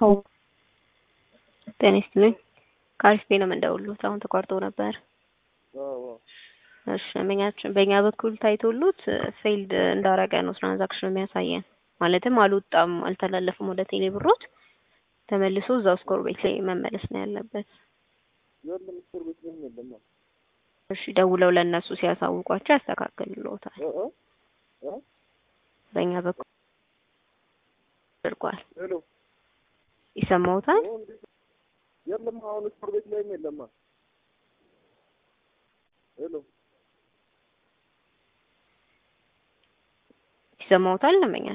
ጤና ይስጥልኝ። ከአሪፍ ቤ ነው የምንደውሉት። አሁን ተቋርጦ ነበር። እሺ በእኛችን በእኛ በኩል ታይቶሉት ፌልድ እንዳረገ ነው ትራንዛክሽን የሚያሳየን። ማለትም አልወጣም፣ አልተላለፍም ወደ ቴሌ ብሮት ተመልሶ እዛው ስኮር ቤት ላይ መመለስ ነው ያለበት። የለም እስር ቤት ምንም የለም። እሺ ደውለው ለእነሱ ሲያሳውቋቸው ያስተካክልልዎታል። እ እ በእኛ በኩል አድርጓል። ሄሎ ይሰማዎታል? የለም አሁን እስር ቤት ላይም የለም። ሄሎ ይሰማዎታል? ለመኛ